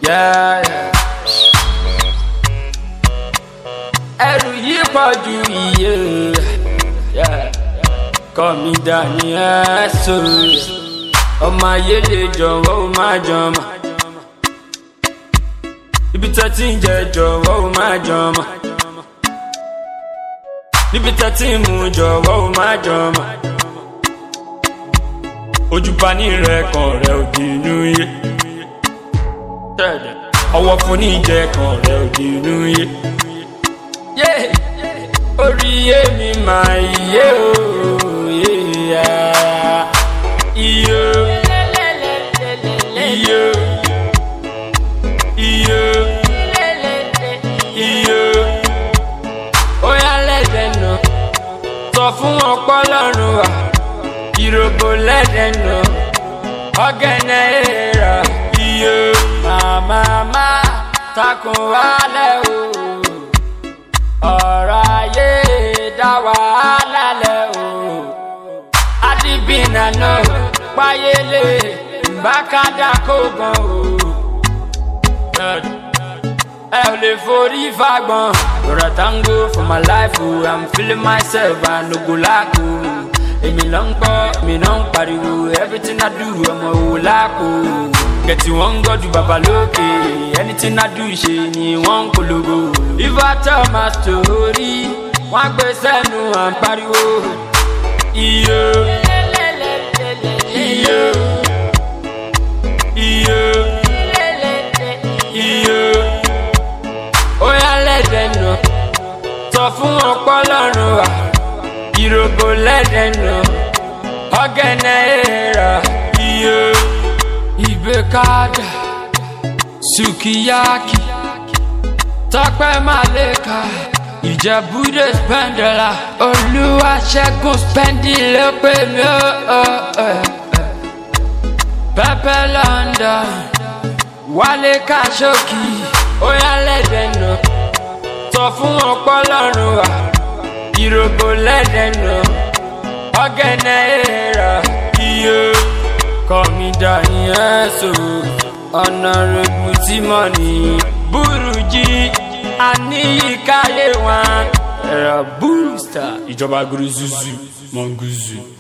Yeah, yeah. ẹrù yìí pọ̀ ju iye yeah. kọ́ mi dání ẹ̀sọ́ ọmọ ayé lè jọ̀wọ́ ó má jọmọ́ ibi tẹ́ ti ń jẹ jọ̀wọ́ ó má jọmọ́ níbi tẹ́ ti ń mu jọ̀wọ́ ó má jọmọ́ ojúbani rẹ kan rẹ ò di inú yé ọwọ́ fún ní ìjẹ kan rẹ ò di inú yé orí yé mi máa yé o yé iye iye iye iye ó yá lẹ́dẹ̀ nà sọ fún ọpọlọ́run wa ìròbó lẹ́dẹ̀ nà ọ̀gẹ̀nẹ̀ èèrà iye màmá takùn wálẹ̀ o ọ̀rọ̀ ayé dá wàhálà lẹ̀ o. adìbìnà náà páyélé bákàdá kó gan o. ẹ ò lè forí fagbọn. You're a tango for my life o, I'm feeling myself and no go lack o. èmi ló ń gbọ́ èmi náà ń pariwo everything I do ọmọ òwò láàkó. Kẹ̀tì wọ́n ń gọ́jú bàbá lókè anything I do ṣe ni wọ́n ń polówó. If I tell my story, wọ́n á gbé sẹ́nu à ń pariwo. Iye iye iye iye ó yá lẹ́dẹ̀ nà sọ fún ọpọlọ́run wa ìròbó lẹ́dẹ̀ nà ọ̀gẹ̀nẹ̀ èèrà iye ìgbékadà sukiyaki tọpẹ maleka ìjẹbúdé spẹndẹlà olúwaṣẹgun spẹndì ló pè mí ó pẹpẹ london wálé kàṣókì óyá lẹdẹ nà sọ fún ọpọlọrun wa ìròbó lẹdẹ nà ọ̀gẹ̀nẹ̀ èèrà iye kọmídà yẹn so ọ̀nàrẹ́bù tí mọ̀ ní burújí àníyíkáyé wọn ẹ̀rọ búrúsítà ìjọba guruzuzu mọ̀ngúzù.